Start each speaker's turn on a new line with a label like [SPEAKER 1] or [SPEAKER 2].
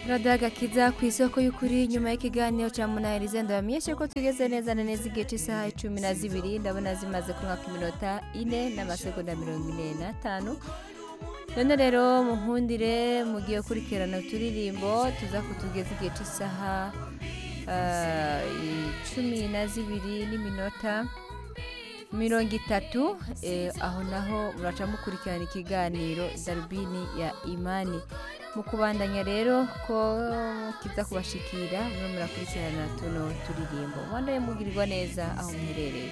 [SPEAKER 1] radiyo agakiza ku isoko y'ukuri nyuma y'ikiganiro cya munahirize ndabamenyeshe ko tugeze neza na neza igihe cy'isaha icumi na zibiri ndabona zimaze kunywa iminota ine n'amasegonda mirongo ine n'atanu none rero munkundire mugiye kurikirana uturirimbo tuza kutugeza igihe cy'isaha ah, icumi na zibiri n'iminota mirongo itatu eh, aho naho muraca mukurikirana ikiganiro darubini ya imani mu kubandanya rero ko kiza kubashikira mwe murakurikirana tuno turirimbo mwandaye mugirirwa neza aho muherereye